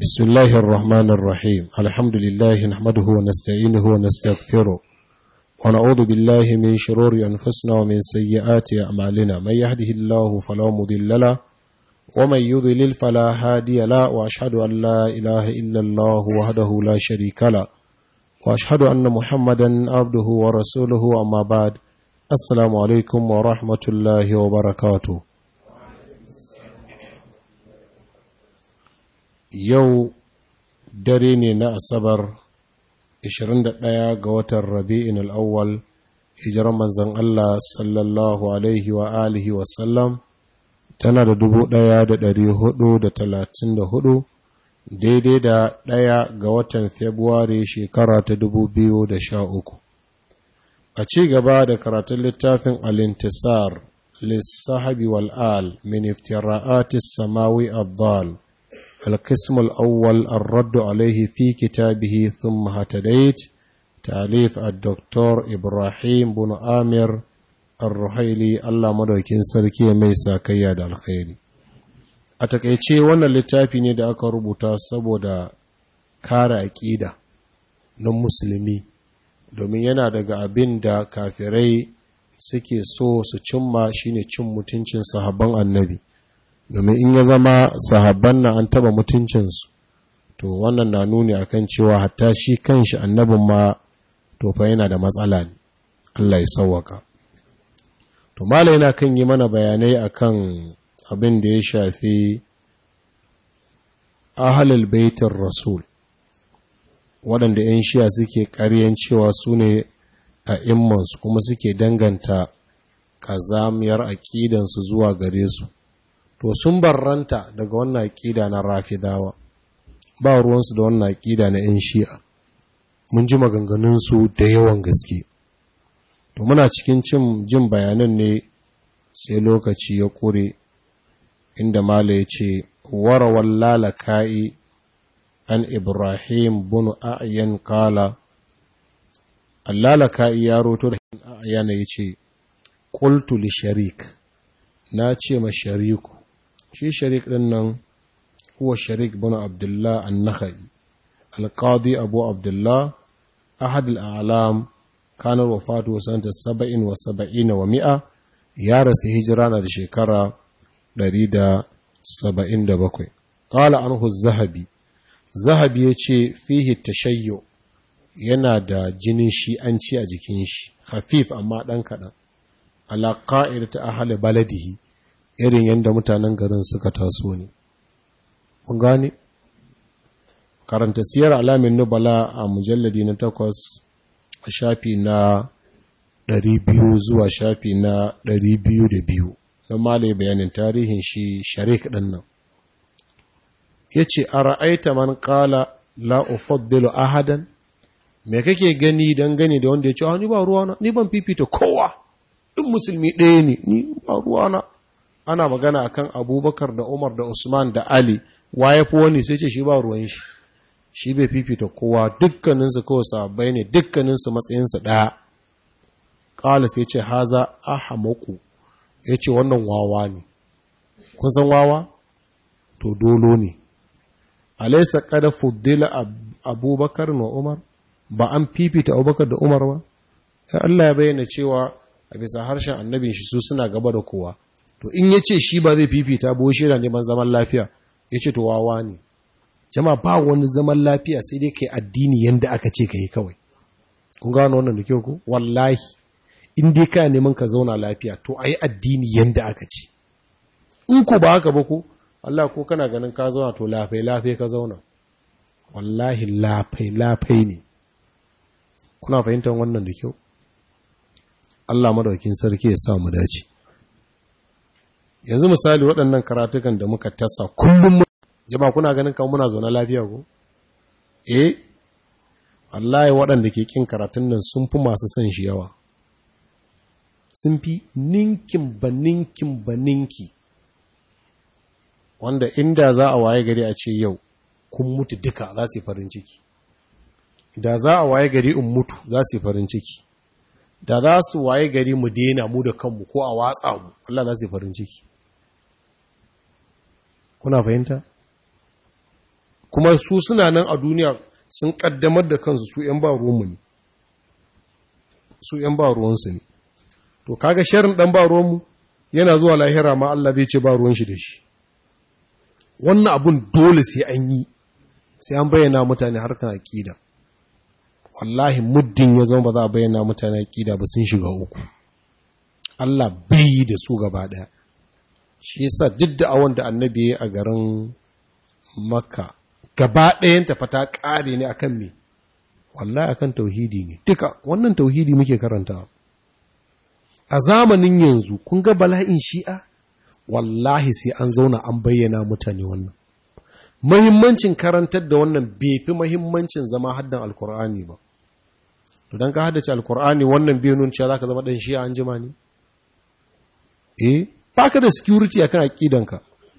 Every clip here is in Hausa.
بسم الله الرحمن الرحيم الحمد لله نحمده ونستعينه ونستغفره ونعوذ بالله من شرور أنفسنا ومن سيئات أعمالنا من يهده الله فلا مضل له ومن يضلل فلا هادي له وأشهد أن لا إله إلا الله وحده لا شريك له وأشهد أن محمدا عبده ورسوله أما بعد السلام عليكم ورحمة الله وبركاته yau dare ne na asabar 21 ga watan rabi'in al'awwal hijirar manzan Allah sallallahu alaihi wa alihi wasallam tana da dubu ɗaya da ɗari hudu da talatin da hudu daidai da ɗaya ga watan februari shekara ta dubu biyu da sha uku a ci gaba da karatun littafin alintisar lissahabi wal'al min iftira'atis samawi abdal القسم الأول الرد عليه في كتابه ثم هتديت تأليف الدكتور إبراهيم بن آمر الرحيلي الله مدوكين سركي ميسا كياد الخير أتكيشي وانا littafi ne da aka rubuta saboda kare aƙida na musulmi domin yana daga abin da kafirai suke so su cimma shine cin mutuncin sahabban annabi domin in ya zama sahabban na an taba mutuncinsu to wannan na nuni akan cewa hatta shi kanshi annabin ma to fa yana da matsala ne Allah ya sauwaka to malai yana kan yi mana bayanai akan abin da ya shafi ahalul baitin rasul waɗanda 'yan shiya suke ƙaryan cewa su ne a immansu kuma suke danganta ƙazamiyar aƙidansu zuwa gare su to sun barranta daga wannan aƙida na rafidawa ba ruwansu da wannan aƙida na 'yan shi'a mun ji maganganunsu da yawan gaske to muna cikin cin jin bayanan ne sai lokaci ya ƙure inda mala ya ce warawar lalaka'i an ibrahim bunu a'yan kala allalaka'i ya roto da a'yana ya ce ƙultu li sharik na ce ma shariku shi sharik ɗin nan huwa sharik bin abdullah an-nakhai al-qadi abu abdullah ahad al-a'lam kanar wafatu sanata 77 wa mi'a ya rasu hijira na da shekara 177 qala anhu az-zahabi zahabi yace fihi tashayyu yana da jinin shi'anci a jikin shi hafif amma dan kadan ala qa'idati ahli baladihi irin yadda mutanen garin suka taso ne. Mun gane? Karanta siyar alamin nubala a mujalladi na takwas a shafi na ɗari biyu zuwa shafi na ɗari biyu da biyu don male bayanin tarihin shi sharik ɗin nan. Ya ce, A ra'aita man ƙala la'ufaddilu ahadan, me kake gani don gani da wanda ya ce, ni ba ruwana, ni ban fifita kowa, ɗin musulmi ɗaya ne, ni ba ruwana. ana magana akan abubakar da umar da usman da ali waye fi wani sai ce shi ba ruwan shi shi bai fifita kowa dukkaninsu kawai sabai ne dukkaninsu matsayinsu ɗaya ƙala sai ce haza ahamaku ya ce wannan wawa ne kun san wawa to dolo ne alaisa kada fuddila abubakar na umar ba an fifita abubakar da umar ba Allah ya bayyana cewa a bisa harshen annabin shi su suna gaba da kowa to in ya ce shi ba zai fifita ba shi yana neman zaman lafiya ya ce to wawa ne jama ba wani zaman lafiya sai dai kai addini yanda aka ce ka yi kawai kun gano wannan da kyau ku wallahi in dai ka neman ka zauna lafiya to a yi addini yanda aka ce in ku ba haka ba ku Allah ko kana ganin ka zauna to lafai lafai ka zauna wallahi lafai lafai ne kuna fahimtar wannan da kyau Allah madaukin sarki ya sa mu dace yanzu misali waɗannan karatukan da muka tasa kullum jama kuna ganin kan muna zaune lafiya ko eh wallahi waɗanda ke kin karatun nan sun fi masu son shi yawa sun fi ninkin ba ninkin ba ninki wanda inda za a waye gari a ce yau kun mutu duka za su yi farin ciki da za a waye gari in mutu za su yi farin ciki da za su waye gari mu daina mu da kanmu ko a watsa mu Allah za su yi farin ciki kuna fahimta kuma su suna nan a duniya sun kaddamar da kansu su ‘yan ba ruwanmu ne su ‘yan ba ruwansu ne to kaga sharin ɗan ba ruwanmu yana zuwa lahira ma Allah zai ce ba ruwan shi da shi wannan abun dole sai an yi sai an bayyana mutane harkar aƙida wallahi muddin ya zama ba za a bayyana mutane aƙida ba sun shiga uku Allah bai yi da su gaba ɗaya shi yasa duk da awon da annabi ya a garin makka gaba ɗayan tafa ta ƙare ne akan me wallahi akan tauhidi ne duka wannan tauhidi muke karanta a zamanin yanzu kun ga bala'in shi'a wallahi sai an zauna an bayyana mutane wannan mahimmancin karantar da wannan bai fi mahimmancin zama haddan alkur'ani ba to don ka haddace alkur'ani wannan bai nun cewa za ka zama ɗan shi'a an jima ne eh ba ka da security akan aƙidanka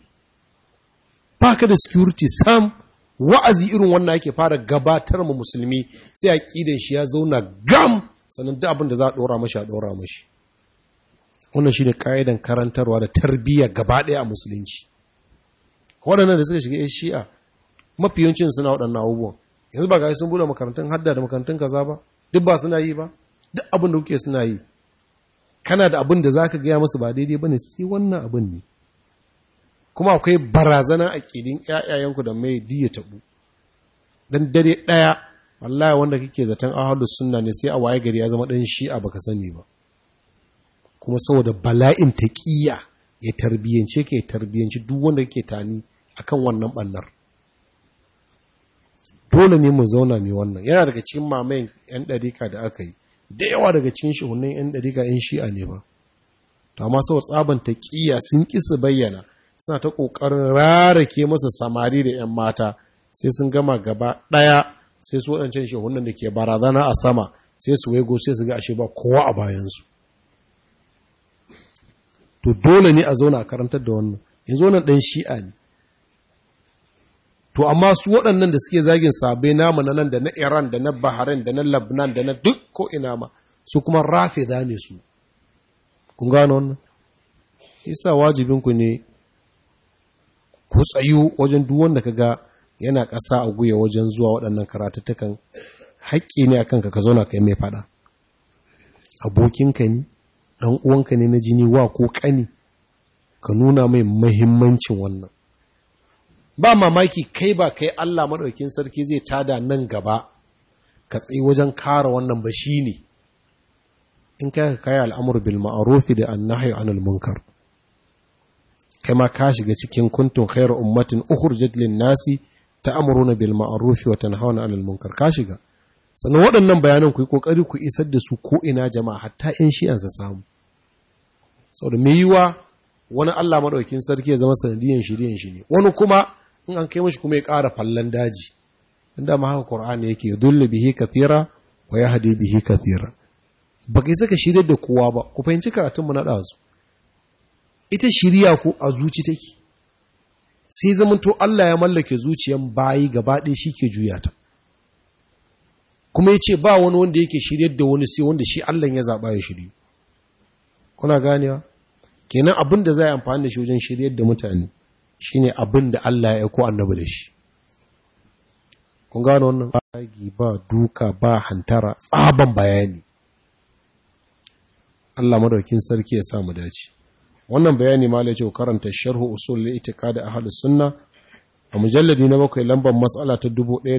ba ka da security sam wa'azi irin wannan ake fara gabatar mu musulmi sai aƙidan shi ya zauna gam sannan duk abin da za a ɗora mashi a ɗora mashi wannan shi ne ƙa'idan karantarwa da tarbiyya gaba ɗaya a musulunci waɗannan da suka shiga ya shi'a mafi yawancin suna waɗannan abubuwan yanzu ba ga sun buɗe makarantun hadda da makarantun kaza ba duk ba suna yi ba duk abin da kuke suna yi kana da abin da za ka gaya masu ba daidai ba ne sai wannan abin ne kuma akwai barazanar aƙidin ‘ya'yayenku da mai diya taɓu don dare ɗaya wallahi wanda kake zaton ahalus sunna ne sai a waye gari ya zama ɗan shi'a baka sani ba kuma saboda bala'in taƙiyya ya tarbiyyance ka ya tarbiyyanci duk wanda kake tani akan wannan ɓannar dole ne mu zauna mai wannan yana daga cikin mamayin 'yan ɗarika da aka yi da yawa daga cikin shuhunan 'yan ɗarika 'yan shi'a ne ba to amma sau tsaban taƙiyya sun ƙi su bayyana suna ta ƙoƙarin rarake masa samari da 'yan mata sai sun gama gaba ɗaya sai su waɗancan shuhunan da ke barazana a sama sai su waigo sai su ga ashe ba kowa a bayansu to dole ne a zauna a karantar da wannan yanzu wannan ɗan shi'a ne to amma su waɗannan da suke zagin sabai namu na nan da na iran da na bahrain da na labnan da na duk ko ina ma su kuma rafe za ne su kun gano wannan isa wajibinku ne ku tsayu wajen duk wanda ka ga yana ƙasa a guya wajen zuwa waɗannan karatattukan haƙƙi ne akan ka ka zauna ka yi mai faɗa abokinka ne ɗan uwanka ne na jini wa ko ƙani ka nuna mai mahimmancin wannan ba mamaki kai ba kai Allah maɗaukin sarki zai tada nan gaba ka tsaye wajen kara wannan ba shi ne in kai ka kai al'amur bil ma'arufi da annahi anil munkar kai ma ka shiga cikin kuntun khairu ummatin ukhrijat lin nasi ta'muruna bil ma'arufi wa tanhauna 'anil munkar ka shiga sannan waɗannan bayanan ku yi kokari ku isar da su ko ina jama'a hatta in shi'an sa samu saboda me yiwa wani Allah maɗaukin sarki ya zama sanadiyan shiryen shi ne wani kuma in an kai mashi kuma ya ƙara fallan daji inda ma haka Qur'ani yake yudullu bihi kathira wa yahdi bihi kathira ba kai saka shiryar da kowa ba ku fahimci karatun mu na ɗazu ita shiriya ko a zuci take sai zaman to Allah ya mallake zuciyan bayi gaba ɗaya shi ke juya ta kuma ya ce ba wani wanda yake shiryar da wani sai wanda shi Allah ya zaɓa ya shiryu kuna ganewa kenan abin da za a amfani da shi wajen shiryar da mutane shine abin da Allah ya aiko annabi da shi kun gano wannan bagi ba duka ba hantara tsaban bayani Allah madaukin sarki ya sa mu dace wannan bayani ma lai ce karanta sharhu usul li itiqad ahli sunna a mujalladi na bakwai lambar mas'ala ta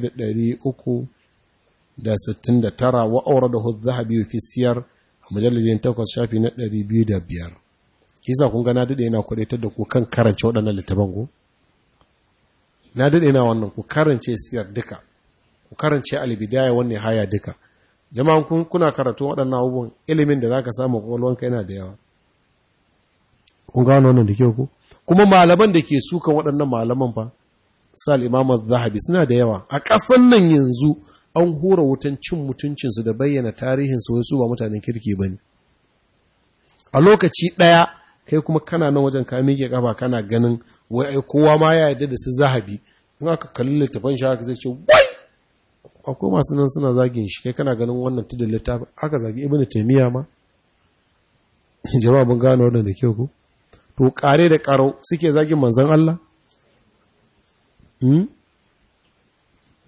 1369 wa awradahu adh-dhahabi fi siyar a mujalladin 8 shafi na 205 kisa kun ga na dade ina kudaitar da ku kan karance waɗannan littafan ku na dade ina wannan ku karance siyar duka ku karance al-bidaya wannan haya duka jama'an kun kuna karatu waɗannan abubuwan ilimin da zaka samu kwakwalwanka yana da yawa kun gano wannan da kyau ku kuma malaman da ke sukan waɗannan malaman fa sal imam zahabi suna da yawa a ƙasan nan yanzu an hura wutan cin mutuncinsu da bayyana tarihinsu wai su ba mutanen kirki ba ne a lokaci ɗaya kai kuma kana nan wajen ka miƙe ƙafa kana ganin wai ai kowa ma ya yarda da su zahabi in aka kalli littafin shi haka zai ce wai akwai masu nan suna zagin shi kai kana ganin wannan tudun littafin aka zagi ibnu taymiya ma jama'a mun gano wannan da kyau ko to kare da karo suke zagin manzon Allah hmm?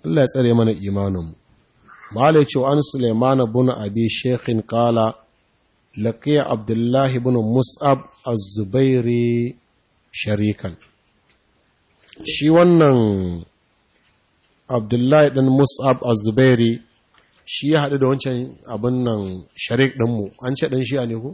Allah ya tsare mana imaninmu malai ce an Sulaiman bin Abi Sheikhin qala laqiya Abdullah ibn Mus'ab az-Zubairi sharikan shi wannan Abdullahi ɗan Mus'ab az-Zubairi shi ya haɗu da wancan abin nan sharik ɗinmu an ce ɗan shi'a ne ku?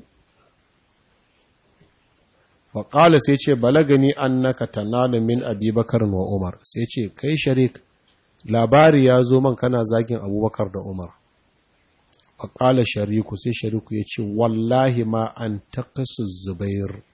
faƙala sai ce balagani an naka tanalu min abubakar wa umar sai ce kai sharik labari ya zo man kana zagin abubakar da umar faƙala shariku sai shariku ya ce wallahi ma an takasu zubair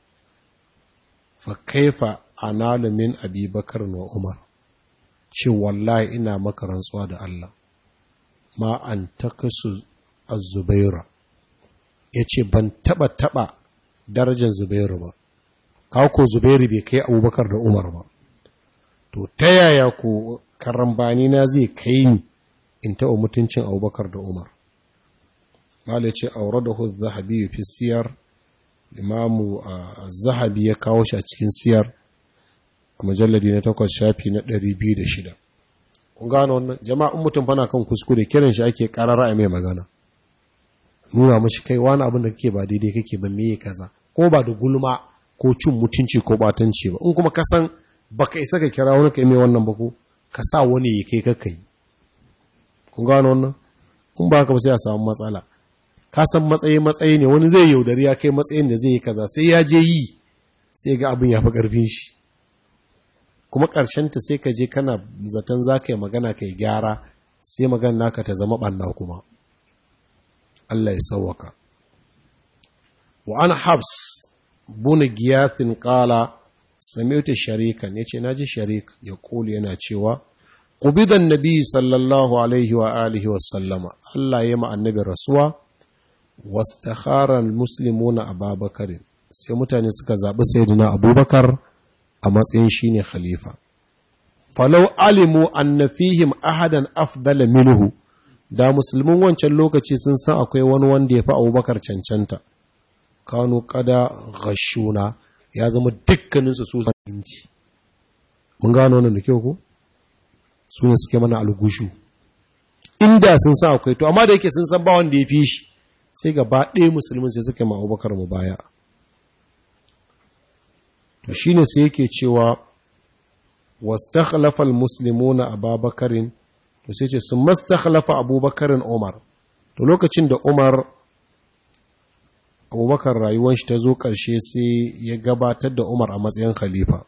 fa kaifa analu min abubakar wa umar ce wallahi ina maka rantsuwa da Allah ma an takasu az-zubaira yace ban taba taba darajar zubairu ba kawo ko zubairu bai kai abubakar da umar ba to ta yaya ko karambani na zai kai ni in taɓa mutuncin abubakar da umar malai ce aure da hudu zahabi fi siyar imamu zahabi ya kawo shi a cikin siyar a majalladi na takwas shafi na ɗari biyu da shida. kun gano wannan jama'in mutum fana kan kuskure kiran shi ake karara a mai magana nuna mashi kai wani abin da kake ba daidai kake ba meye kaza ko ba da gulma ko cin mutunci ko batanci ba in kuma ka san baka isa ka kira wani kai mai wannan ba ko ka sa wani ya kai kakai kun gano wannan in ba ka ba sai a samu matsala ka san matsayi matsayi ne wani zai yaudari ya kai matsayin da zai yi kaza sai ya je yi sai ga abin ya fi ƙarfin shi kuma ta sai ka je kana zaton za ka yi magana ka yi gyara sai magana naka ta zama ɓanna kuma Allah ya sauwaka wa an habs buni giyathin ƙala sami'uta sharikan ya ce na ji sharik ya ƙuli yana cewa ƙubidan nabi sallallahu alaihi wa alihi wa sallama Allah ya annabi rasuwa wastakharan muslimuna ababakarin sai mutane suka zaɓi sayyidina abubakar a matsayin shi ne khalifa. Falau alimu anna fihim ahadan afdala minhu da musulmin wancan lokaci sun san akwai wani wanda ya fi abubakar cancanta, kanu kada gashuna ya zama dukkaninsu su inci. Mun gano wannan da kyau ko? Su ne suke mana algushu. Inda sun san akwai, to amma da yake sun san ba wanda ya fi shi, sai gaba ɗaya musulmin sai suka ma abubakar mu baya. to shine sai yake cewa wastakhlafa almuslimuna ababakarin to sai ce sun mastakhlafa abubakarin umar to lokacin da umar abubakar rayuwar shi ta zo ƙarshe sai ya gabatar da umar a matsayin khalifa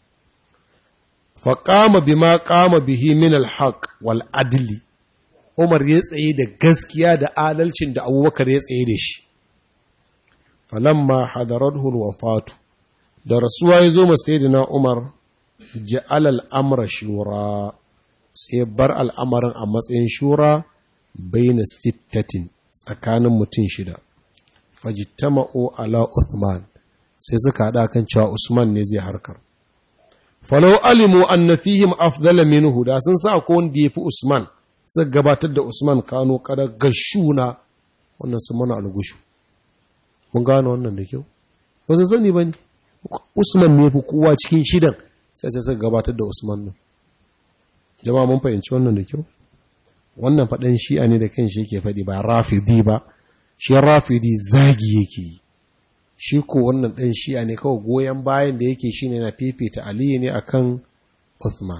faƙama bima ƙama bihi min alhaq wal adli umar ya tsaye da gaskiya da adalcin da abubakar ya tsaye da shi falamma hadarathu alwafatu da rasuwa ya zo na Umar ja'al al'amra shura sai bar al'amarin a matsayin shura baina sittatin tsakanin mutum shida fajittama'u ala Uthman sai suka haɗa kan cewa Usman ne zai harkar falau alimu anna fihim afdala minhu da sun sa ko wanda yafi Usman suka gabatar da Usman kano kada gashuna wannan sun mana algushu mun gano wannan da kyau ba su sani bane Usman ne fi kowa cikin shidan sai sai suka gabatar da Usman nan. Jama'a mun fahimci wannan da kyau? Wannan faɗan shi'a ne da kan shi yake faɗi ba rafidi ba, shi rafidi zagi yake yi. Shi ko wannan ɗan shi'a ne kawai goyon bayan da yake shi ne na fifita Aliyu ne akan Uthman.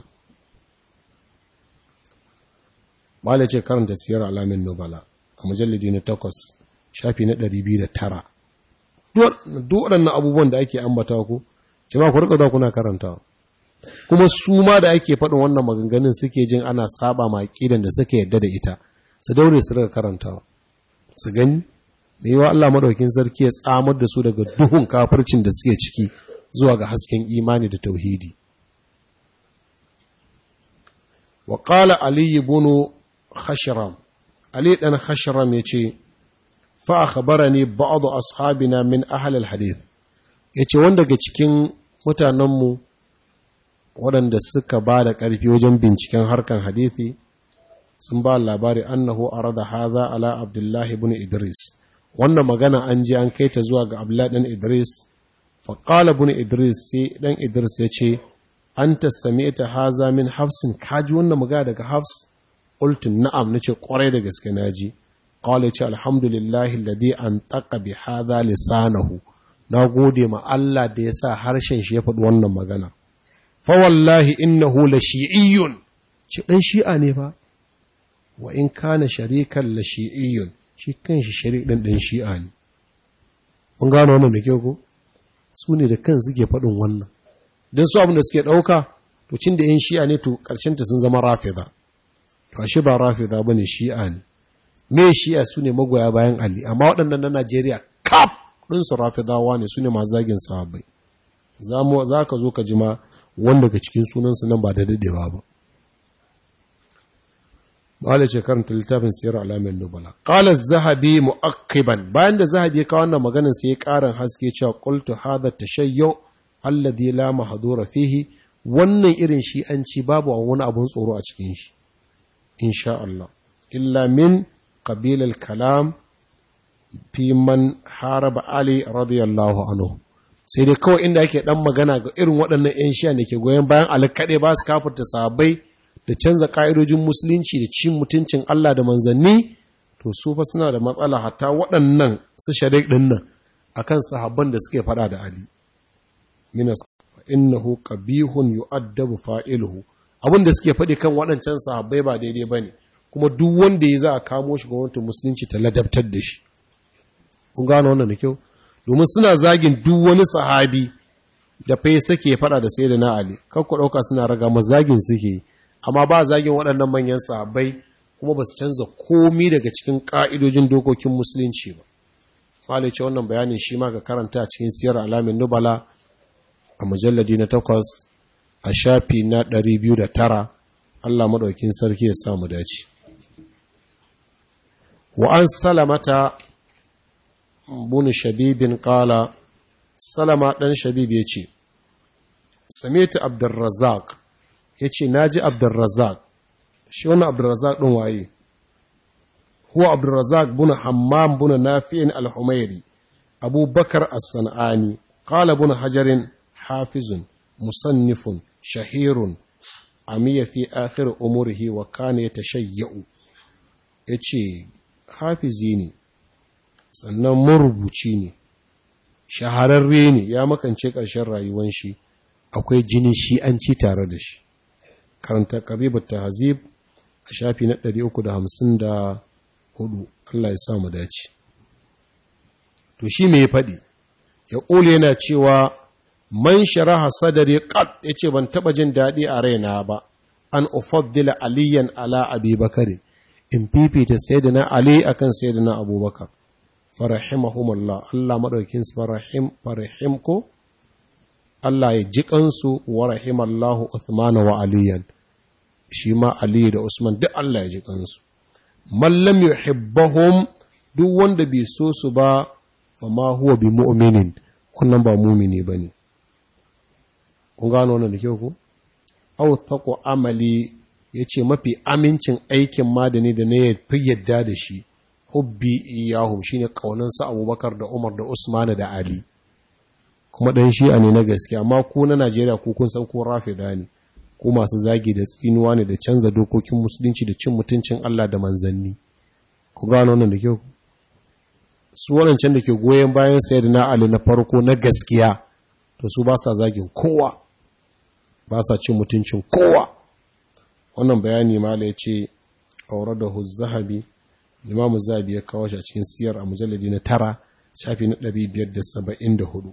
Mala ce karanta siyar alamin Nubala a mujalladi na takwas, shafi na ɗari biyu da tara. duk waɗannan abubuwan da ake ambata ku jama'a ku rika za kuna karanta kuma su ma da ake faɗin wannan maganganun suke jin ana saba ma aqidan da suka yadda da ita su daure su rika karanta su gani da yawa Allah madaukin sarki ya tsamar da su daga duhun kafircin da suke ciki zuwa ga hasken imani da tauhidi wa qala ali ibn khashram ali dan khashram yace fa akhbarani ba'd ashabina min ahli alhadith yace wanda daga cikin mutanenmu waɗanda suka ba da ƙarfi wajen binciken harkan hadithi sun ba labari annahu arada haza ala abdullahi ibn idris wannan magana an ji an kai ta zuwa ga abdullahi dan idris fa qala ibn idris sai dan idris ya ce anta sami'ta haza min hafsin kaji wannan magana daga hafs qultu na'am nace kwarai da gaske naji qala ce alhamdulillahi alladhi antaqa bi hadha lisanahu na gode ma Allah da ya sa harshen shi ya faɗi wannan magana fa wallahi innahu la shi'iyyun ci dan shi'a ne fa wa in kana sharikan la shi'iyyun shi kanshi shari'a dan dan shi'a ne mun gano wannan da kyau ko su ne da kan suke faɗin wannan don su abin da suke ɗauka to cin da yin shi'a ne to ta sun zama rafida to ashe ba rafida ba ne shi'a ne me shi'a su ne magoya bayan ali amma waɗannan na najeriya kaf ɗinsu rafidawa ne su ne masu zagin sahabbai za ka zo ka ji ma wanda ga cikin sunansu nan ba da daɗewa ba Malik ce karanta littafin siyar alamin nubala. Qala zahabi mu'aqqiban bayan da zahabi ya kawo wannan maganar sai ya karin haske cewa qultu hadha tashayyu alladhi la mahdura fihi wannan irin shi an ci babu wani abun tsoro a cikin shi insha Allah illa min qabil al-kalam fi man haraba Ali radiyallahu anhu sai dai kawai inda ake dan magana ga irin waɗannan 'yan shi'a da ke goyon bayan alkaɗe ba su kafirta sahabbai da canza ƙa'idojin musulunci da cin mutuncin Allah da manzanni to su fa suna da matsala hatta waɗannan su sharik ɗin nan akan sahabban da suke faɗa da Ali minas innahu qabihun yu'addabu fa'iluhu abin da suke faɗi kan waɗancan sahabbai ba daidai bane kuma duk wanda ya za a kamo shi gwamnatin musulunci ta ladabtar da shi kun gano wannan da kyau domin suna zagin duk wani sahabi da fa sake faɗa da sayyidina Ali kar ku ɗauka suna raga mazagin suke yi amma ba zagin waɗannan manyan sahabbai kuma ba su canza komi daga cikin ƙa'idojin dokokin musulunci ba. Malai ce wannan bayanin shi ma ka karanta a cikin siyar alamin nubala a mujalladi na takwas a shafi na ɗari biyu da tara Allah maɗaukin sarki ya samu dace. Wa an salamata bunu shabibin ƙala, salama ɗan shabib ya ce, Samita Abdulrazak ya ce na ji abdurrazak shi wani abdurrazak ɗin waye huwa abdurrazak buna hammam buna nafi'in al-humairi abubakar as-san'ani qala buna hajarin hafizun musannifun shahirun amiya fi akhir umurihi wa kana yatashayya'u yace hafizi ne sannan marubuci ne shahararre ne ya makance ƙarshen rayuwan shi akwai jinin shi'anci tare da shi karanta ƙaribar tahazib a shafi na 354 Allah ya samu dace to shi me ya faɗi ya ƙule yana cewa man sharaha sadari qad yace ban taba jin daɗi a raina ba an ufaddila aliyan ala abi bakari in fifita sayyidina ali akan sayyidina abubakar farahimahumullah Allah madaukin farahim farahim ko Allah ya ji kansu wa rahimallahu Uthman wa aliyan shi ma Ali da Usman duk Allah ya ji kansu mallam yuhibbahum duk wanda bai so su ba fa ma huwa bi mu'minin wannan ba mu'mini bane kun gano wannan da kyau ko aw taqu amali yace mafi amincin aikin madani da ne fi yadda da shi hubbi iyahum shine kaunan sa Abubakar da Umar da Usman da Ali kuma dan shi'a ne na gaskiya amma ku na Najeriya ku kun san ko rafida ne ko masu zagi da tsinuwa ne da canza dokokin musulunci da cin mutuncin Allah da manzanni ku gano wannan da kyau su waɗancan da ke goyon bayan sayyidina Ali na farko na gaskiya to su ba sa zagin kowa ba sa cin mutuncin kowa wannan bayani mala ya ce aure da zahabi imamu zahabi ya kawo shi a cikin siyar a mujalladi na tara shafi na 574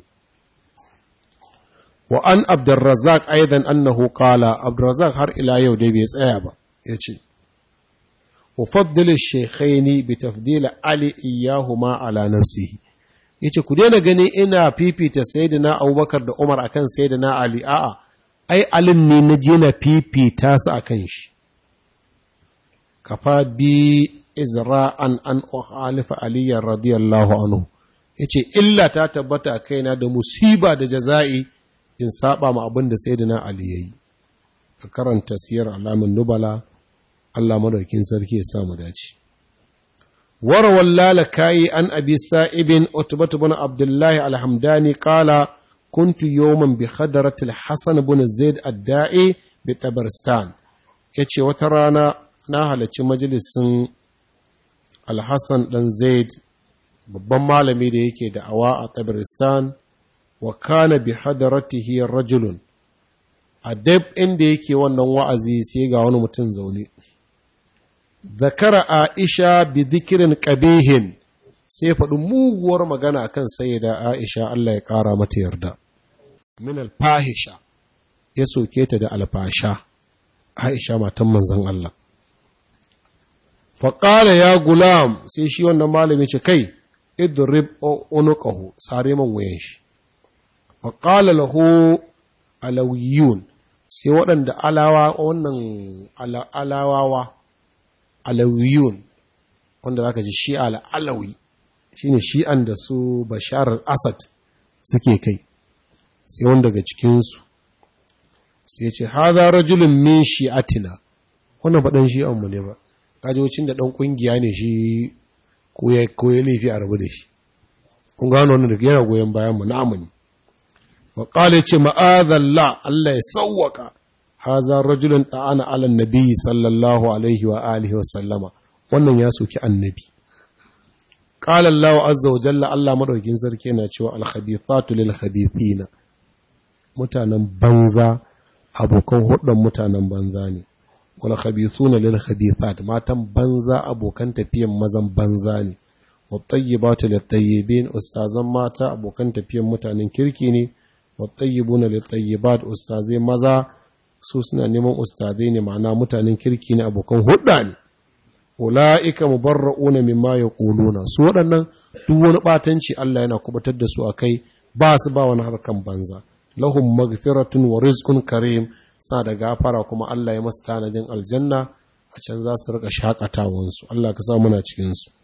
wa an abdurrazzaq aidan annahu qala abdurrazzaq har ila yau dai bai tsaya ba yace ufaddilu shaykhaini bi tafdil ali iyahuma ala nafsihi yace ku daina gani ina fifita sayyidina abubakar da umar akan sayyidina ali a'a ai alin ne na je na fifita su akan shi kafa bi izra'an an uhalifa aliyan radiyallahu anhu yace illa ta tabbata a kaina da musiba da jaza'i in saba ma abin da sayyidina ali yayi ka karanta siyar alamin nubala Allah madaukin sarki ya samu dace warawal lalakayi an abi sa'ibin utbatu bin abdullahi alhamdani qala kuntu yawman bi khadaratil hasan ibn zaid ad-da'i bi tabaristan yace wata rana na halarci majalisin al-hasan dan zaid babban malami da yake da awa a tabaristan wa kana bi hadaratihi rajulun a dab inda yake wannan wa'azi sai ga wani mutum zaune zakara aisha bi zikirin qabihin sai faɗi muguwar magana kan sayyida aisha Allah ya ƙara mata yarda min alfahisha ya soke ta da alfasha aisha matan manzon Allah faƙala ya gulam sai shi wannan malami ce kai idrib unuqahu sare man wuyan shi faƙala lahu alawiyun sai waɗanda alawa wannan alawawa alawiyun wanda zaka ji shi al'alawi shine shi'an da su bashar al-asad suke kai sai wanda daga cikinsu sai ce haza rajulun min shi'atina wannan faɗin shi'anmu ne ba kaji wacin da ɗan ƙungiya ne shi ko ya laifi a rabu da shi kun gano wannan da yana goyon bayan mu na amini wa qala ce ma'azalla Allah ya sawwaka haza rajulun ta'ana ala nabi sallallahu alaihi wa alihi wa sallama wannan ya soki annabi qala Allah azza wa jalla Allah madaukin sarki yana cewa al khabithatu lil khabithina mutanen banza abokan hudun mutanen banza ne wal khabithuna lil khabithat matan banza abokan tafiyan mazan banza ne wat tayyibatu lit tayyibin ustazan mata abokan tafiyan mutanen kirki ne wat tayyibuna lit tayyibat ustazai maza su suna neman ustazai ne ma'ana mutanen kirki ne abokan hudda ne ula'ika mubarra'una mimma yaquluna su waɗannan duk wani batanci Allah yana kubutar da su akai ba su ba wani harkan banza lahum magfiratun wa rizqun karim suna da gafara kuma Allah ya masu tanadin aljanna a can za su rika shakatawan su Allah ka sa muna cikin su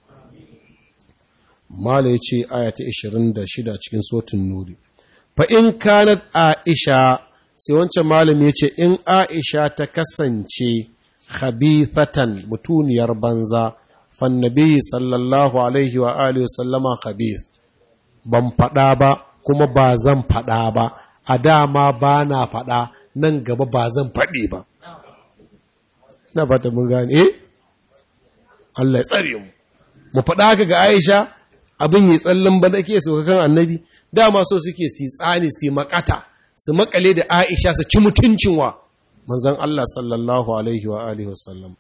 mala yace aya ta 26 cikin suratul nuri fa in kanat aisha sai wancan malami yace in aisha ta kasance khabithatan mutuniyar banza fannabi sallallahu alaihi wa alihi sallama khabith ban faɗa ba kuma ba zan faɗa ba a dama ba na faɗa nan gaba ba zan faɗi ba na fata mun gane eh Allah ya tsare mu mu faɗa haka ga Aisha abin yi tsallan ba nake so kan annabi dama so suke si tsani si makata su makale da Aisha su ci mutuncin wa manzon Allah sallallahu alaihi wa alihi wasallam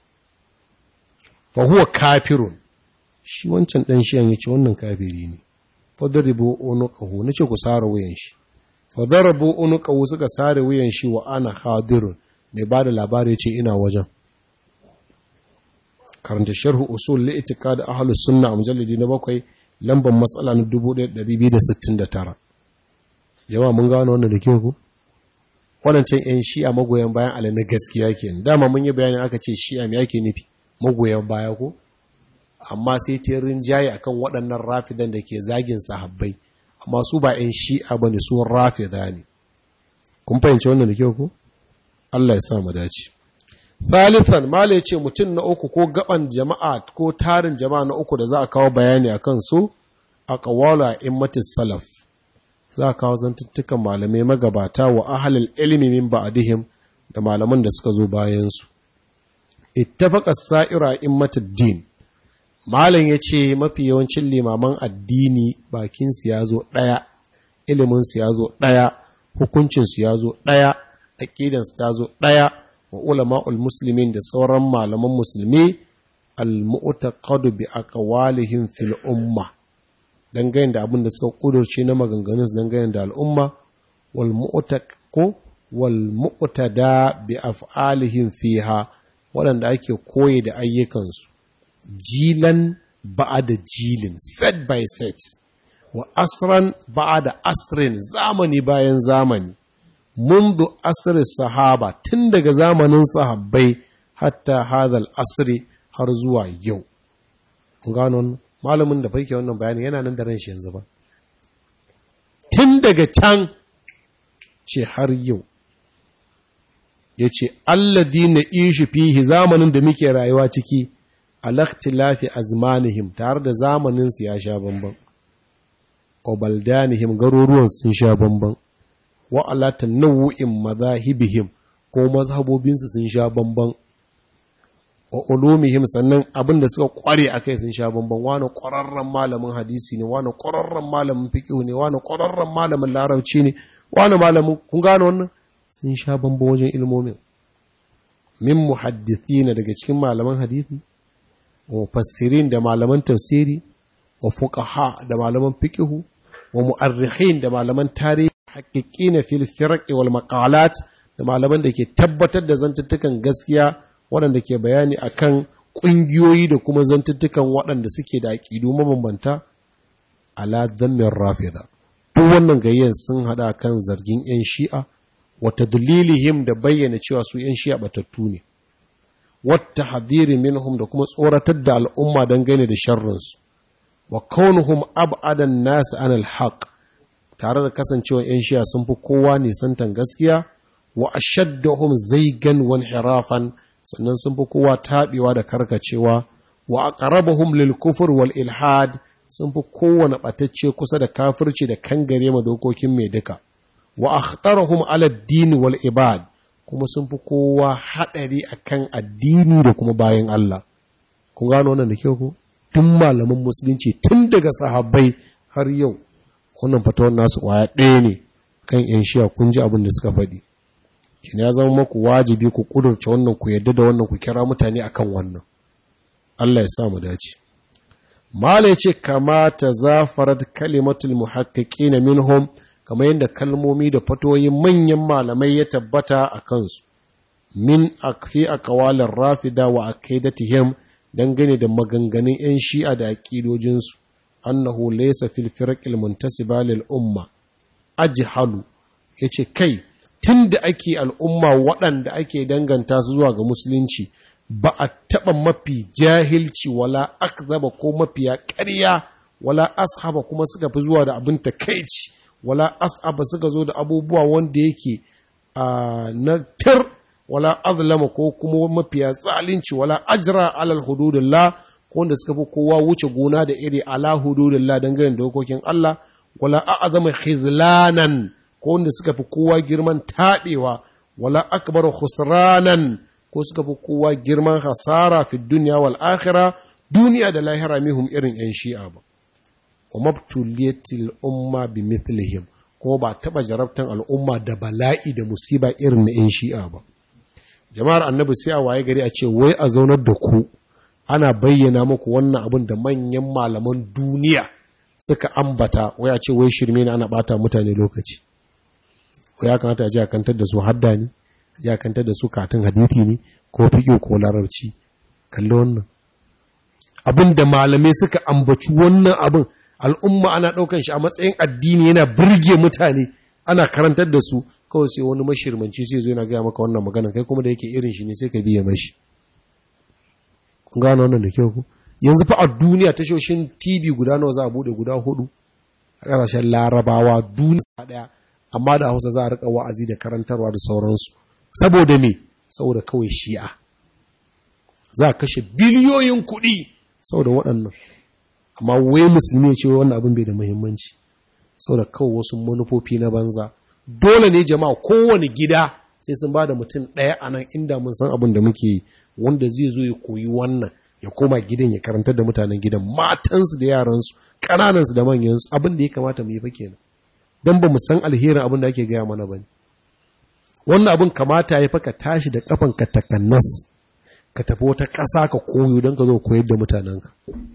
fa huwa kafirun shi wancan dan shi an yace wannan kafiri ne fadribu unuqahu nace ku sare wuyan shi fadarabu unuqahu suka sare wuyan shi wa ana hadirun mai bada labari yace ina wajen karanta sharhu usul li itiqad ahlus sunna mujallidi na bakwai lambar matsala na 1269 jama'a mun gano wannan da kyau ku waɗancan 'yan shi'a magoyan bayan ala na gaskiya ke dama mun yi bayanin aka ce shi'a mai ake nufi magoyan baya ko amma sai ta rinjaye akan waɗannan rafidan da ke zagin sahabbai amma su ba 'yan shi'a ba ne su rafida ne kun fahimci wannan da kyau ko Allah ya sa mu dace thalithan mala ya ce mutum na uku ko gaban jama'a ko tarin jama'a na uku da za a kawo bayani akan su a kawala immatis salaf za a kawo zantuttukan malamai magabata wa ahalil ilmi min ba'dihim da malaman da suka zo bayansu ittafaqa sa'ira immatid din malam yace mafi yawancin limaman addini bakin su yazo daya ilimin su yazo daya hukuncin su yazo daya aqidan su tazo daya wa ulama'ul muslimin da sauran malaman musulmi al-mu'taqadu bi aqwalihim fil ummah dangane da abin da suka kudurce na maganganun dangane da al'umma wal mu'taqo wal mu'tada bi af'alihim fiha waɗanda ake koyi da ayyukansu jilan ba'da jilin set by set wa asran ba'da asrin zamani bayan zamani منذ asr sahaba tun daga zamanin sahabbai hatta hadal asri har zuwa yau gano malamin da faike wannan bayani yana nan da ran shi yanzu ba tun daga can ce har yau ya ce alladi na ishi fihi zamanin da muke rayuwa ciki alaktilafi azmanihim tare da zamaninsu ya sha bambam wa baldanihim garuruwan sun sha bamban wa ala tanawu'in madahibihim ko mazhabobinsu sun sha bamban wa ulumihim sannan abin da suka kware a kai sun sha bamban wani ƙwararren malamin hadisi ne wani ƙwararren malamin fiƙihu ne wani ƙwararren malamin larabci ne wani malamin kun gane wannan sun sha bamban wajen ilmomin min muhaddithina daga cikin malaman hadisi wa mufassirin da malaman tafsiri wa fuqaha da malaman fiqhu wa mu'arrikhin da malaman tarihi haqiqina fil firq wal maqalat da malaman da ke tabbatar da zantuttukan gaskiya waɗanda ke bayani akan ƙungiyoyi da kuma zantuttukan waɗanda suke da aƙidu mabambanta ala dhammin rafida duk wannan gayyan sun hada kan zargin yan shi'a wata dalilihim da bayyana cewa su ‘yan shi'a batattu ne, wata hadiri minhum da kuma tsoratar da al'umma don gane da sharrinsu, wa kaunuhum ab'adan nasu an alhaq tare da kasancewa ‘yan shi'a sun fi kowa nisantan gaskiya, wa ashaddahum zaigan wan hirafan sannan sun fi kowa taɓewa da karkacewa, wa aqrabahum lil kufur wal ilhad sun fi kowane ɓatacce kusa da kafirci da kangare ma dokokin mai duka. wa akhtarahum ala ad-din wal ibad kuma sun fi kowa hadari akan addini da kuma bayan Allah kun gano wannan da kyau ko tun malaman musulunci tun daga sahabbai har yau wannan fatawar nasu kwaya ɗaya ne kan yan shiya kun ji abin da suka faɗi kin ya zama maku wajibi ku kudurce wannan ku yadda da wannan ku kira mutane akan wannan Allah ya sa mu dace mala yace kama tazafarat kalimatul muhaqqiqin minhum kamar yadda kalmomi da fatoyin manyan malamai ya tabbata a kansu min akfi a kawalin rafida wa akaidatihim dangane da maganganun 'yan shi'a da aƙidojinsu annahu laysa fil firqil muntasiba lil umma ajhalu yace kai tunda ake al'umma waɗanda ake danganta su zuwa ga musulunci ba a taɓa mafi jahilci wala akzaba ko mafiya ƙarya wala ashaba kuma suka fi zuwa da abin takaici wala as'aba suka zo da abubuwa wanda yake na tir wala azlama ko kuma mafiya tsalinci wala ajra alal hududillah ko wanda suka fi kowa wuce gona da iri ala hududillah dangane da dokokin Allah wala a'zama khizlanan ko wanda suka fi kowa girman taɓewa wala akbar khusranan ko suka fi kowa girman hasara fi dunya wal akhirah duniya da lahira mihum irin yan shi'a ba wa mabtuliyatil umma bi mithlihim kuma ba taba jarabtan al'umma da bala'i da musiba irin na yan shi'a ba jama'ar annabi sai a waye gari a ce wai a zaunar da ku ana bayyana muku wannan abin da manyan malaman duniya suka ambata wai a ce wai shirme ne ana bata mutane lokaci wai ya kamata a ji a kantar da su hadda ne a ji a kantar da su katin hadithi ne ko fiƙo ko larabci kalli wannan abin da malamai suka ambaci wannan abin al'umma ana ɗaukan shi a matsayin addini yana birge mutane ana karantar da su kawai sai wani mashirmanci sai zo yana gaya maka wannan maganan kai kuma da yake irin shi ne sai ka biya mashi kun gano wannan da kyau ku yanzu fa a duniya tashoshin tv guda nawa za a bude guda hudu a ƙasashen larabawa duniya ɗaya amma da hausa za a riƙa wa'azi da karantarwa da sauransu saboda me saboda kawai shi'a za a kashe biliyoyin kuɗi saboda waɗannan amma wai musulmi ce wannan abin bai da muhimmanci saboda kawai wasu manufofi na banza dole ne jama'a kowane gida sai sun ba da mutum ɗaya a nan inda mun san abin da muke yi wanda zai zo ya koyi wannan ya koma gidan ya karantar da mutanen gidan matansu da yaransu ƙananansu da manyansu abin da ya kamata mu yi fa kenan don ba mu san alherin abin da ake gaya mana ba ne wannan abin kamata ya fa ka tashi da kafan ka takannas ka tafi wata ƙasa ka koyo don ka zo koyar da mutanenka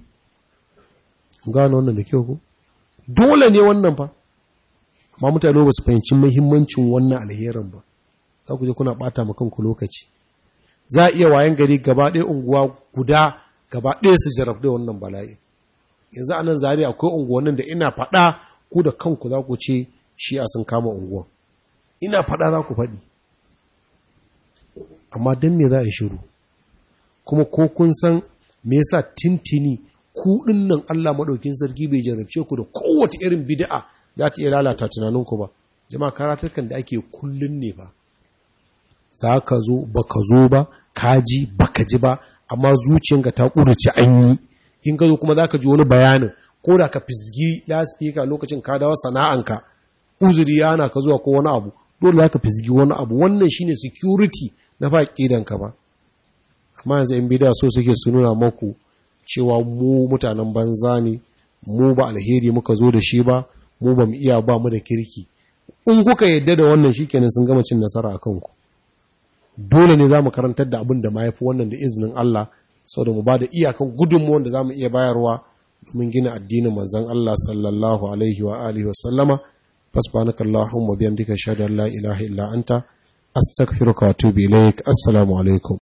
gano wannan da kyau ko dole ne wannan fa amma mutane ba su fahimci muhimmancin wannan alherin ba za ku je kuna ɓata ma kanku lokaci za a iya wayan gari gaba ɗaya unguwa guda gaba ɗaya su jarab da wannan bala'i yanzu a nan zari akwai unguwannin da ina faɗa ku da kanku za ku ce shi a sun kama unguwan ina faɗa za ku faɗi amma don me za a yi shiru kuma ko kun san me yasa tintini ku nan Allah maɗaukin sarki bai jarabce ku da kowace irin bid'a za ta iya lalata tunaninku ba jama'a karatukan da ake kullun ne ba za ka zo ba ka zo ba ka ji ba ka ji ba amma zuciyanka ta ƙudurci an yi in ka zo kuma za ka ji wani bayanin ko da ka fizgi laspika lokacin ka dawo sana'anka uzuri yana ka zuwa ko wani abu dole za ka fizgi wani abu wannan shine security na fa ka ba amma yanzu in bida so suke su nuna maku cewa mu mutanen banza ne mu ba alheri muka zo da shi ba mu ba mu iya ba mu da kirki in kuka yadda da wannan shikenan sun gama cin nasara a kanku dole ne za mu karantar da abin da ma yafi wannan da izinin Allah saboda mu ba da iyakan gudunmuwan da za mu iya bayarwa domin gina addinin manzon Allah sallallahu alaihi wa alihi wa sallama fasbanaka Allahumma biyamdika shahada la ilaha illa anta astaghfiruka wa atubu ilaik assalamu alaikum